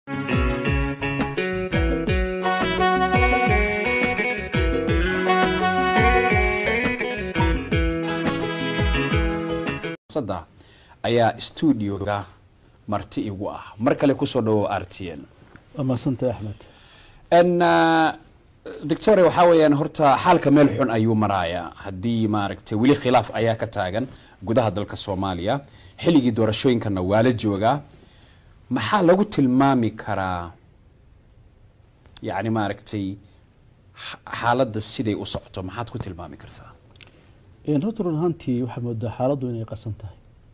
sada ayaa stuudioga marti igu ah mar kale kusoo dhawo r t n waa mahadsantahay axmed n doctore waxaa weeyaan horta xaalka meel xun ayuu maraaya haddii maaragtay weli khilaaf ayaa ka taagan gudaha dalka soomaaliya xilligii doorashooyinkana waa la joogaa maxaa lagu tilmaami karaa yacni maaragtay xa- xaaladda siday u socoto maxaad ku tilmaami kartaa Een, horta run ahaantii waxaa moodaa xaaladdu inay qasan tahay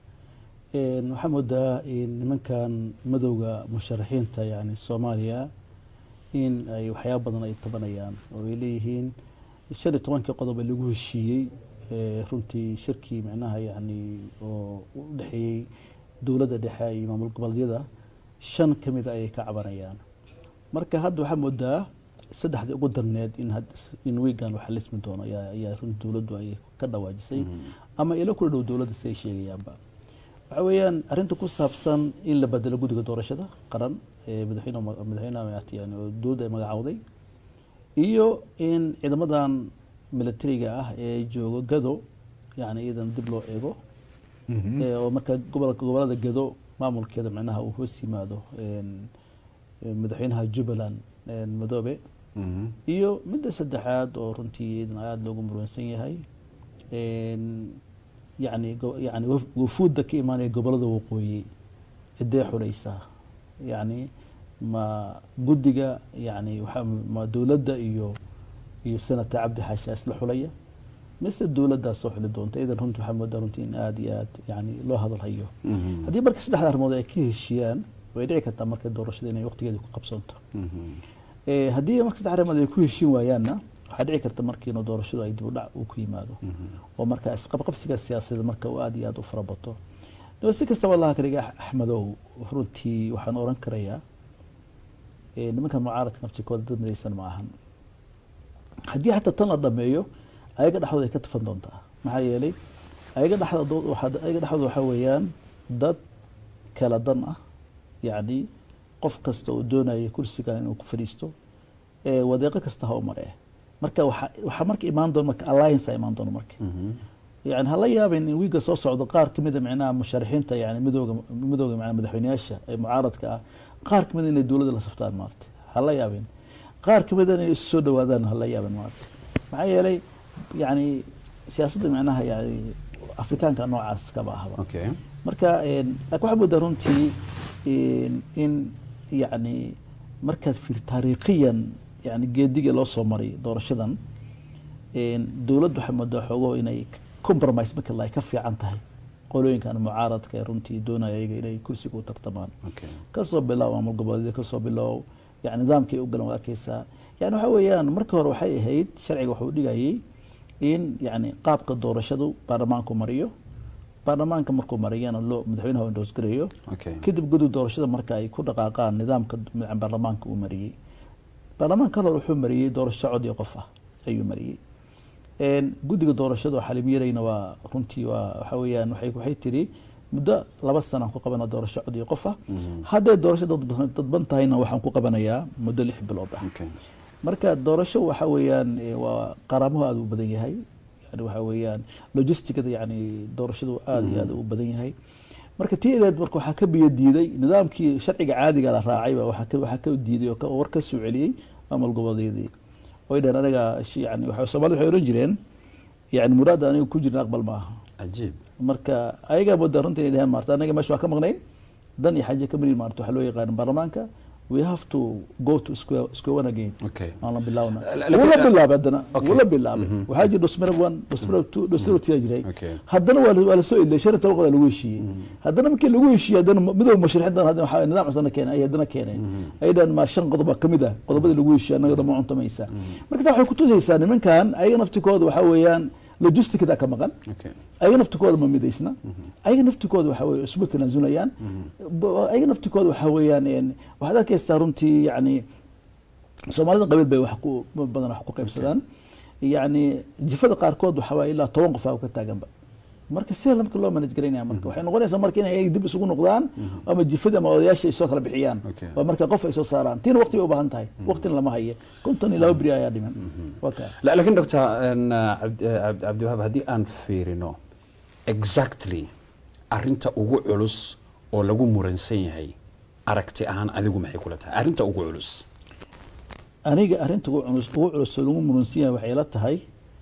Een, waxaa moodaa in nimankan madowga musharaxiinta yani soomaaliya in ay waxyaaba badan ay tabanayaan oo ay leeyihiin shan iyo tobankii qodob ee lagu heshiiyey ee, runtii shirkii micnaha yani oo u dhexeeyey dowladda dhexe iyo maamul goboleedyada shan ka mid a ayay ka cabanayaan marka hadda waxaa moodaa saddexdii ugu darneed in had- in wiigan waxa lismi doono ayaa ayaa runtii dowladdu ay ka dhawaajisay ama ilo kula dhow dowladda si ay sheegayaanba waxa weeyaan arrinta ku saabsan in la bedelo guddiga doorashada qaran ee madaxweyne madaxweynaha maaragtay yani oo dowladda ay magacawday iyo in ciidamadan militariga ah ee joogo gado yani iyadan dib loo eego ee oo marka gobolka gobolada gado maamulkeeda micnaha uu hoos yimaado een, ee madaxweynaha jubbaland een, madoobe iyo midda saddexaad oo runtii iyadana aada loogu muransan yahay een, yacni go- yacni waf- wufuudda ka imaanaya gobolada waqooyi cidee xuleysaa yacni ma guddiga yacni waxaa ma dowladda iyo iyo senata cabdi xaasha isla xulaya mise dowladdaa soo xuli doonta idan runtii waxaa moodaa runtii in aada iyo aad yani loo hadalhayo haddii marka saddexda arrimood ay ka heshiiyaan way dhici kartaa marka doorashada inay waqtigeeda ku qabsanto Eh, haddii marka saddex arrimood ay ku heshiin waayaanna waxaa dhici karta marka inuu doorashadu ay dib u dhac uu ku yimaado oo marka isqabqabsiga siyaasadeed marka uu aada iyo aada u fara bato Dee si kastaba allaha kaliga axmedow runtii waxaan oran karayaa eh, nimankan mucaaradka naftikooda dad midaysan ma ahan haddii xataa tan la dhameeyo ayaga dhexdooda ay ka tafan doontaa maxaa yeelay ayaga dhexdooda waxaa- ayaga dhexdooda waxaa weeyaan dad kala dan ah yacni qof kasta oo doonaya kursigan inuu ku fadhiisto ee wadeeqo kasta ha u maree marka waxa waxaa marka imaan doona marka alliance a imaan doona marka yani hala yaabin in wiiga soo socdo qaar kamida micnaha musharaxiinta yani midooga midooga macnaha madaxweyneyaasha ee mucaaradka ah qaar kamida inay dowladda la saftaan maarata hala yaabin qaar kamida inay isu soo dhawaadaan hala yaabin maarata maxaa yeelay yani siyaasadda micnaha yani afrikaanka noocaas kaba ahba okay marka een, laakiin waxaa moodaa runtii in in yacni markaad fiir taariikhiyan yani geedigii loo soo maray doorashadan een, dowladdu waxaa moodaa xoogo inay compromise marka la ay ka fiican tahay qolooyinkan mucaaradka ee runtii doonaya iyaga inay kursiga u tartamaan okay kasoo bilow maamul goboleedya kasoo bilow yani nidaamkay u galan waa arkeysaa yani waxa weeyaan marka hore waxay ahayd sharciga wuxuu dhigayay in yani qaabka doorashadu baarlamaanku mariyo baarlamaanka markuu mariyana loo madaxweynaha indoos gareeyo okay kadib gudub doorashada marka ay ku dhaqaaqaan nidaamka baarlamaanka uu mariyey baarlamaanka hore wuxuu mariyey doorasho cod iyo qof ah ayuu mariyey Een, guddiga doorashada oo xalim yarayna waa runtii waa waxa weeyaan waxay waxay tiri muddo laba sana ku qabana doorasho cod iyo qof ah hadday doorasho dadban dadban tahayna waxaan ku qabanayaa muddo lix bilood ah okay marka doorasho waxa weeyaan eh, waa qaraamuhu aada u badan yahay yani waxa weeyaan logisticada yani doorashadu aada iyo aada u badan yahay marka tii edeed marka waxaa ka biyo diiday nidaamkii sharciga caadiga la raacay baa waxaa ka waxaa ka diiday oo ka- oo war ka soo celiyey maamul goboleedyadii oy dhaheen anaga shi- yani waxa soomaalida waxay ohan jireen yani muraada aniga ku jirna aqbal maaha cajiib marka ayagaa moodaa runta inay dhaheen maarta anaga meesha waa ka maqnayn dan iyo xaje ka marin maarta waxaa loo yaqaan baarlamaanka we have to go to square, square one again okay aan la bilaawna La- la- wuu la bilaabay haddana Okay. wuu la bilaabay waxaa jira dhusmare one dhusmare two dhusmare two jiray Okay. haddana waa la- waa lasoo ilay shan iyo toban qodob lagu heshiiyey haddana markii lagu heshiiyey haddana midooda musharaxiintan haddana waxaa nidaam cusubna keenay ay haddana keeneen ayadhan ma shan qodob baa kamid ah qodobadii lagu heshiiyey annaga dama cuntamaysa marka taa waxay kutusaysaa nimankan ayaga naftikooda waxaa weeyaan logisticda ka maqan okay ayaga naftikooda ma midaysna ayaga naftikooda waxa weye isma tanaazulayaan Ba- ayaga naftikooda waxa weeyaan een, waxaad arkaysaa runtii yani soomaalida qabiil bay wax ku badan wax ku qaybsadaan yani jifada qaarkood waxa waaye ilaa toban qof aa ka taaganba marka sida marka loo manage garaynaya marka waxay noqonaysaa marka inay ayaga dib isugu noqdaan ama jifada ama odayaasha ay soo kala bixiyaan Okay. waa marka qof ay soo saaraan tiina waqti bay u baahan tahay waqtina lama haye konton iyo laba beri ayaa dhiman waa kaa La- laakiin doctor en, uh, cabd- eh, cabd- cabdiwahaab haddii aan fiirino exactly arinta ugu culus oo lagu muransan yahay aragti ahaan adigu maxay kula tahay arrinta ugu culus aniga arrinta ugu culus ugu culus oo lagu muransan yahay waxay la tahay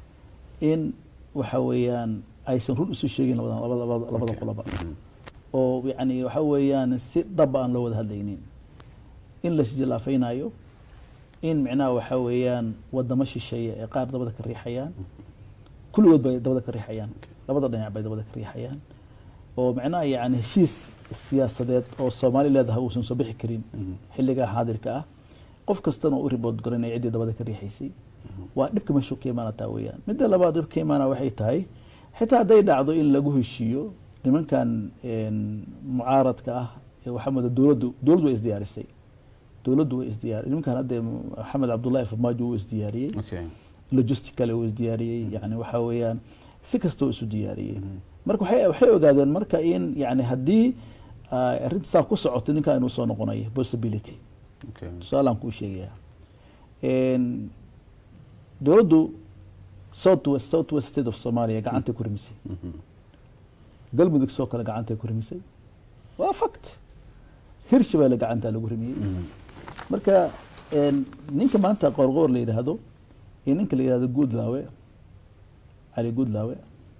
in waxa weeyaan aysan run isu sheegin labadan labada labada labada Okay. qoloba oo yacni waxa weeyaan si dhab aan loo wada hadlaynin in la isjilaafaynayo in micnaha waxa weeyaan wadamo shisheeye ee qaar dabada ka riixayaan kulligood bay dabada ka riixayaan labada dhinac bay dabada ka riixayaan oo micnaha yacni heshiis siyaasadeed oo soomaali leedahay uusan soo bixi karin xilligaa xaadirka ah qof kastana u ribood garanaya ciddii dabada ka riixaysay waa dhibka meeshuu ka imaanataa weeyaan midda labaad dhibka ka imaana waxay tahay xitaa hadday dhacdo in lagu heshiiyo nimankan een, mucaaradka ah ee waxaa moodaa dowladdu dowladdu way isdiyaarisay dowladdu way isdiyaar nimankan hadda maxamed cabdullahi farmaajo wuu isdiyaariyey okay logistically uu isdiyaariyey yani waxa weeyaan si kasta uu isu diyaariyey marka waxay waxay ogaadeen marka in yani haddii ay arrinta saa ku socoto ninkaa inuu soo noqonayo possibility okay tusaalaan kuu sheegayaa Een, dowladdu south west south west state of somalia gacantay ku rimisay galmudug soo kale gacantay ku rimisay waa fact hirshabeelle gacantaa lagu rimiyey marka een, ninka maanta qoorqoor la yidhaahdo iyo ninka la yidhahdo guudlaawe cali guudlaawe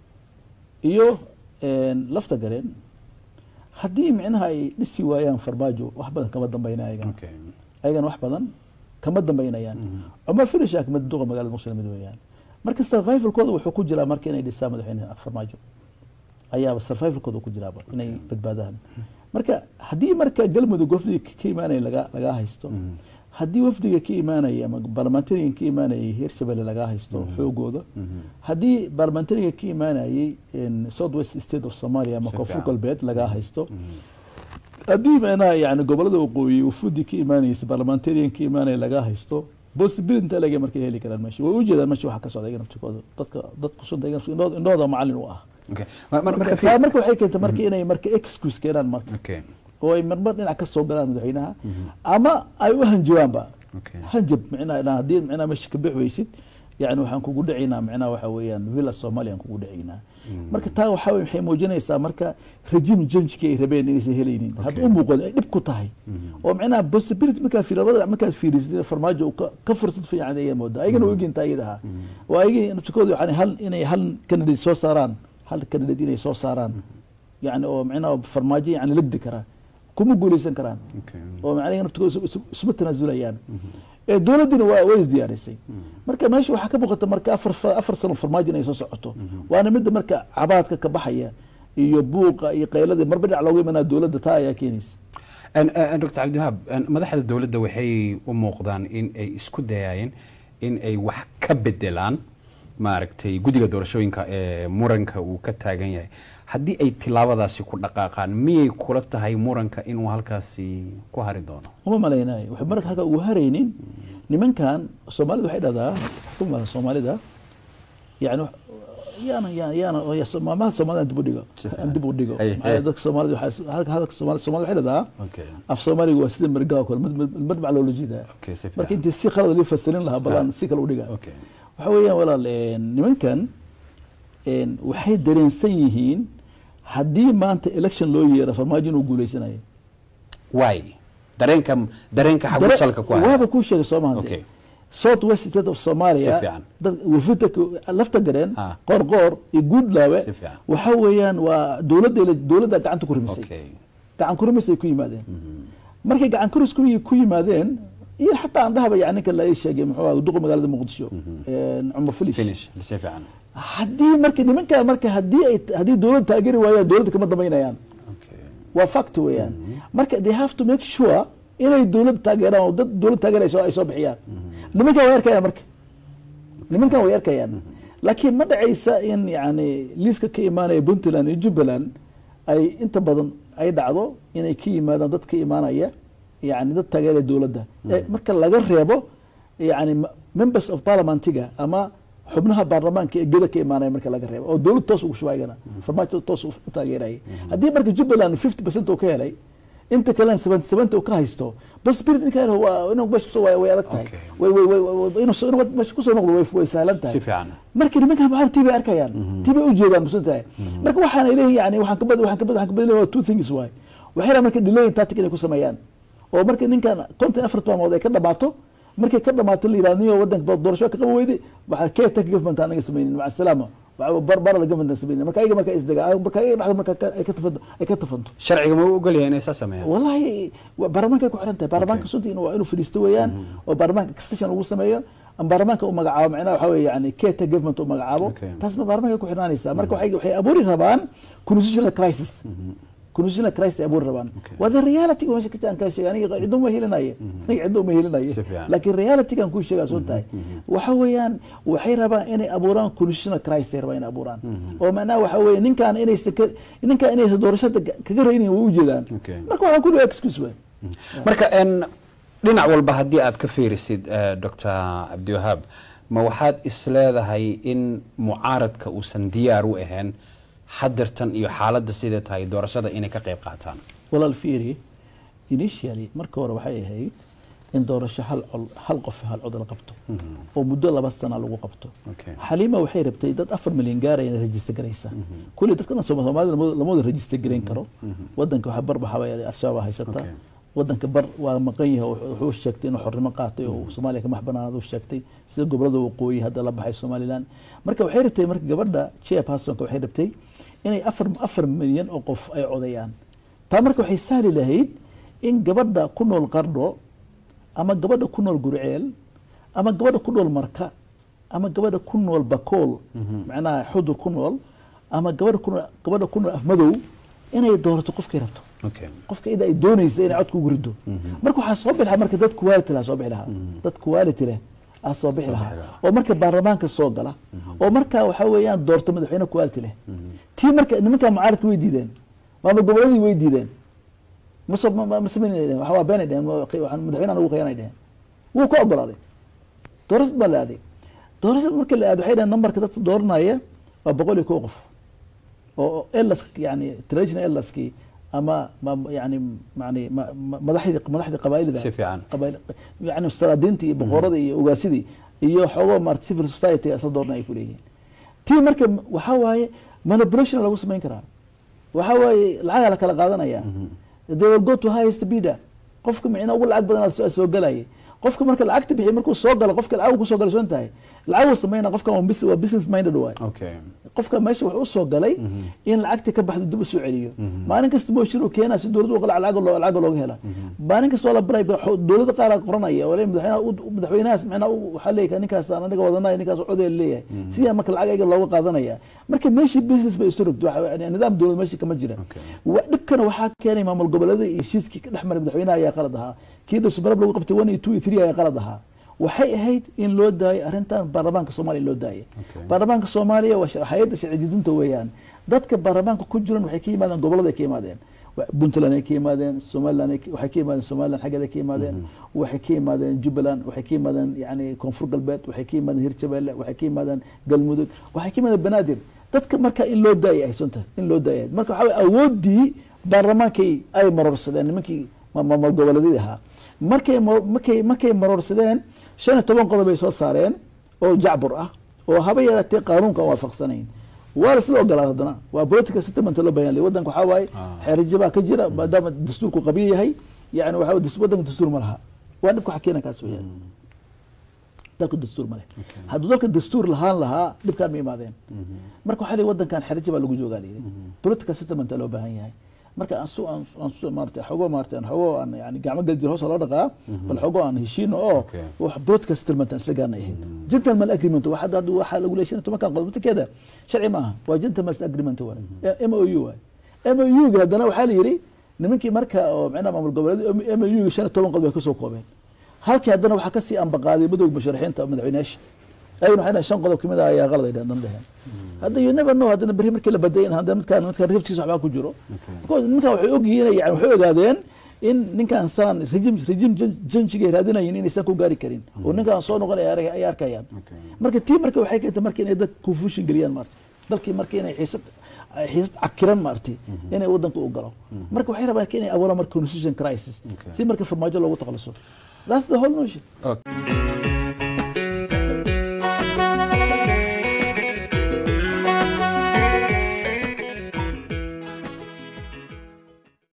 iyo een, lafta gareen haddii micnaha ay dhisi waayaan farmaajo wax badan kama dambayna ayagana okay ayagana wax badan kama dambaynayaan cumar finish ah kamid duqa magaalada muqdisho mid weeyaan marka survivalkooda wuxuu ku jiraa marka inay dhistaan madaxweyne farmaajo ayaaba survivalkooda ku jiraaba inay badbaadaan marka haddii marka galmudug wafdiga ka ka imaanaya laga lagaa haysto haddii wafdiga ka imaanaya ama barlamentarigan ka imaanayay hirshabelle lagaa haysto xoogooda haddii barlamentariga ka imaanayay in south west state of somalia ama Si koonfur fiican. galbeed lagaa haysto haddii micnaha yani gobolada waqooyi wafudi ka imaanaysa barlamentarian ka imaanaya lagaa haysto possibility inta laga markay heli karaan meesha way ujeedaan meesha waxa ka socda iyaga naftikooda dadka dadku sunta iyaga naftikooda indhooda- indhooda macallin u ah okay Ma- mar- marka marka taa fi- marka waxay keentay marka inay marka excuse keenaan marka okay oo ay marmar dhinac ka soo galaan madaxweynaha ama ay u hanjabaanba okay hanjab micnaha ilaa haddii micnaha meesha ka bix weysid yani waxaan kugu dhacaynaa micnaha waxa weeyaan villa somalia aan kugu dhacaynaa marka taa waxa weye waxay muujinaysaa marka regime change-kii ay rabeen inaysan helaynin had Okay. u muuqan ay dhib ku tahay oo micnaha possibility markaa fiir labada markaad fiirisid farmaajo uu ka- ka fursad fiican ayay moodaa ayagana way oginta ayadaha oo ayagii naftikooda yani hal inay hal candidate soo saaraan hal candidate inay soo saaraan yani oo micnaha farmaajo yani lagdi karaa kuma guuleysan karaan okay oo macnaha naftigooda isu- isu- isuma tanaasulayaan ee dowladdiina waa way isdiyaarisay marka meesha waxaa ka muuqata marka afar fa- afar sano farmaajo inay soo socoto waana midda marka cabaadka ka baxaya iyo buuqa iyo qaylada marba dhinac looga imanaa dowladda taa ayaa keenaysa En- en, dr cabdiwahaab en, madaxda dowladda waxay u muuqdaan in ay isku dayayeen in ay wax ka bedelaan maaragtay guddiga doorashooyinka ee muranka uu ka taagan yahay haddii ay tilaabadaasi ku dhaqaaqaan miyay kula tahay muranka inuu halkaasi ku hari doono uma malaynayo waxay marka halka ugu haraynin nimankan soomaalida waxay dhahdaa xukuumada soomaalida yani wax- yaana yaana yaana oo ya- maamaha soomaalida aan dib u dhigo aan dib u dhigo Ay, maxaa yeelay ay. dadka soomaalida waxaa halka hadalka soomaalida soomaalida waxay dhahdaa okay af soomaaliga waa sida margaa oo kale mid- mid- madmac loola jeedaa okay si marka fiican intii si khalad lii fasirin lahaa balaan si kale u dhiga okay waxa weeyaan walaal een, nimankan een, waxay dareensan yihiin haddii maanta election loo yeero farmaajo inuu guuleysanayo why dareenka dareenka xagu Dare- salka ku haya waaba kuu sheegay soo maha okay south west state of Si somalia fiican. dad wafita lafta gareen Ha. qoorqoor iyo guudlaawe Si fiican. waxa weeyaan waa dowladda dowladda gacanta ku rimisay okay gacan ku rimis ay ku yimaadeen markay gacan kuris ku ku yimaadeen iyo xataa aan dhahaba yani ninka la ii sheegay muxuu ahaa duqa magaalada muqdisho een, cumar filish finish si fiican haddii marka nimanka marka haddii ay haddii dowladda taageeri waayaan dowladda kama dambaynayaan okay waa fact weeyaan marka they have to make sure inay dowladda taageeraan oo dad dowladda taageerayso ay soo bixiyaan nimankan way arkayaan marka nimankan way arkayaan laakiin ma dhacaysa in yani liiska ka imaanaya puntland iyo jubbaland ay inta badan ay dhacdo inay ka yimaadaan dad ka imaanaya yani dad taageeraya dowladda Eh, marka laga reebo yani m- members of parliamentiga ama xubnaha baarlamaanka ee geda ka imaanaya marka laga reebo oo dowlad toos ugu shubaygana farmaajo toos u taageeraya haddii marka jubbaland fifty percent uu ka helay inta kalena seventy seventy uu ka haysto bas spirit ninka waa inuu meesha kusoo way adag tahay Okay. way way way way- inuu soo- inuu meesha kusoo noqdo way way sahlan tahay si fiican marka nimankan mucaarad tii bay arkayaan tii bay ujeedaan musan tahay marka waxaana leeyihin yani waxaan ka bad waxaan ka bad waxaan ka badalay waa two things waay waxay rabaan marka delaying tactic inay ku sameeyaan oo marka ninkan konton afar maalmood ay ka dhamaato markay ka dhamaato la yidhahdo niyo wadanka doorasho ka qaba weyday waxaa caretaker government aan naga sameynin maca salaama waxa bar bara la government aan sameynin marka ayaga marka isdaga marka ayaga dhexda marka ka- ay ka tafanto ay ka tafanto sharciga ma u ogol yahay inay saa sameeyaan والله baarlamaanka ku xiran tahay baarlamaanka sunta in waa inuu fadhiisto weeyaan oo baarlamaanka extension lagu sameeyo ama baarlamaanka uu magacaabo macnaha waxa weeye yani caretaker government uu magacaabo Okay. taas ma baarlamaanka ku xirnaanaysaa marka waxay waxay abuuri rabaan constitutional crisis constitutional crisis ay abuuri rabaan Okay. waa the reality meesha ka aan kaa sheegay aniga ciddo ma helinaye aniga ciddo ma helinaye Si fiican. laakiin reality kan kuu sheegaa soo tahay waxa weeyaan waxay rabaan inay abuuraan constitutional crisis ay rabaan inay abuuraan oo macnaha waxa weeye ninkaan inaysan ka ninkaan inaysan doorashada kaga reynin way ujeedaan Okay. marka waxaan ku leeyahay excuse way marka en dhinac walba haddii aad ka fiirisid eh, dr cabdiwahaab ma waxaad isleedahay in mucaaradka uusan diyaar u ahayn hadeertan iyo xaaladda siday tahay doorashada inay ka qayb qaataan walaal fiiri initially marka hore waxay ahayd in doorasho hal col hal qof hal cod la qabto oo muddo laba sana lagu qabto Okay. xaliima waxay rabtay dad afar milyan gaaraya inay register garaysa kulli dadka dhan Sooma- soomaalida lama- lama wada register garayn karo wadanka waxaa bar waxaa weeye al-shabaab haysata Okay. wadanka bar waa maqan yahay oo wuxuu wuxuu sheegtay inuu xornimo qaatay oo soomaaliya ka maxbanaanad uu sheegtay sida gobolada waqooyi hadda la baxay somaliland marka waxay rabtay marka gabadha chairpersonka waxay rabtay inay afar afar milyan oo qof ay codayaan taa marka waxay sahli lahayd in gabadha ku nool qardho ama gabadha ku nool gurceel ama gabadha ku nool marka ama gabadha ku nool bakool macnaha xudur ku nool ama gabadha ku nool gabadha ku nool afmadow inay doorato qofkay rabto okay. qofka ida ay doonaysa inay codka ugu rido marka waxaa soo bixi lahaa marka dad quality leh soo bixi lahaa dad quality leh aa soo bixi lahaa oo marka baarlamaanka soo gala oo marka waxa weeyaan doorto madaxweyne quality leh tii marka nimanka mucaaradka way diideen maamul goboleedii way diideen mase ma- ma- ma samaynayeen waxa waa beenay dheheen ma- waxaan madaxweynahan ugu qayanay dheheen wuu ka ogolaaday doorashad baa la aaday doorashad marka la aado waxay dhaheen nambarka dadka dooranaya waa boqol iyo kow qof oo elas yani traditional elaskii ama ma- yani yani ma- ma- madaxdii madaxdii qabaa'ilda Si fiican. qabaa'il yani salaadiintii iyo boqorada iyo ogaasidii iyo xoogoo maarata civil society asla doorna ay ku leeyihiin tii marka waxaa waaye manipulation lagu samayn karaa waxaa waaye lacagaa la kala qaadanaya they will go to highest bidder qofka micna ugu lacag badan soo soo galaya qofka marka lacagta bixiy markuu soo galo qofka lacag ku soo galay soo tahay lacag uu sameynaa qofka waa bus- waa business minded waay okay. qofka meesha wuxuu usoo galay in lacagta ka baxdo dib usoo celiyo maalin kasta mooshin uu keenaa si dowladda uqala lacag loo- lacag looga hela maalin kasta waa la baray dowladda qaar qoranaya oo le madaxweynaha u- madaxweynahaas macnaa u- waxaa leeyahay ninkaas aan aniga wadanaya ninkaas codaya leeyahay sidaa marka lacag ayaga looga qaadanaya marka meeshii business bay isu rogto waxa yani nidaam dowlad meesha kama jira Okay. wa- dhibkana waxaa keenay maamul goboleeda iyo heshiiskii ka dhex maray madaxweynaha ayaa qalad ahaa kii dhasubarab lagu qabtay one iyo two iyo three ayaa qalad ahaa waxay ahayd in loo daayo arrintan baarlamaanka soomaaliya loo daayay Okay. baarlamaanka soomaaliya waa sha- hay-adda sharci dejinta weeyaan dadka baarlamaanka ku jiran waxay ka yimaadeen gobolada ay ka yimaadeen Wa- puntland ay ka yimaadeen somaliland ay ka- waxay ka yimaadeen somaliland xaggeeda ka yimaadeen waxay ka yimaadeen jubbaland waxay ka yimaadeen yani koonfur galbeed waxay ka yimaadeen hirshabeelle waxay ka yimaadeen galmudug waxay ka yimaadeen banaadir dadka marka in loo daayay ay sunta in loo daayay marka waxaa weye awoodii baarlamaankay ay marorsadeen nimankii ma- maamul goboleedyadii ahaa markay ma- markay markay marorsadeen shan iyo toban qodob ay soo saareen oo jacbur ah oo haba yaraatee qaanuunka aan waafaqsanayn waa lasla ogolaa haddana waa political settlement loo bahan yahay wadanka waxaa waaye Ah. xeerjabaa ka jira maadaama dastuurku qabiyo yahay yani waxa weye das- wadanka dastuur ma laha waa dhibka waxa keena kaas weeyaan dalku dastuur ma leh hadduu dalka dastuur lahaan lahaa dhibkaan ma imaadeen marka waxaa lihi wadankan xerjo baa lagu joogaa layidhi political settlement loo baahan yahay marka aan su aan aan su maarata xogo maarata aan xogo aan yani gacmo galjir hoos loo dhaqaa bal xogo aan heshiino oo Okay. wax political settlement aan isla gaarnay ahayd gentleman agreement waxa hadda waxaa lagu leeshan tobankan qodob midkeeda sharci maaha waa gentleman agreement waay m o u waay m o u ga haddana waxaa la yidhi nimankii marka oo macnaha maamul goboleed m o u ga shan iyo toban qodob ay kasoo koobeen halkii haddana waxaa kasii ambaqaaday madowga musharaxiinta madaxweyneyaasha ayaguna waxay dhahen shan qodob kamid ah ayaa qalad ay dhehen dan dheheen hadda you never know haddana berri markii la baday in haddana midkaan midkaan riftiisa waxbaa ku jiro because nimankaan waxay ogyihiin yani waxay ogaadeen in ninkaan saan rejim rejim janjigay raadinayeen inaysan ku gaari karin oo ninkaan soo noqonaya ay- ay arkayaan Okay. marka tii marka waxay keentay marka inay dad confusion geliyaan maartay dalkii marka inay xiisad ay xiisad cakiran maartay inay wadanka u galo marka waxay rabaan inay abuuraan marka constitution crisis Okay. si marka farmaajo loogu takhaluso that's the whole notion Okay.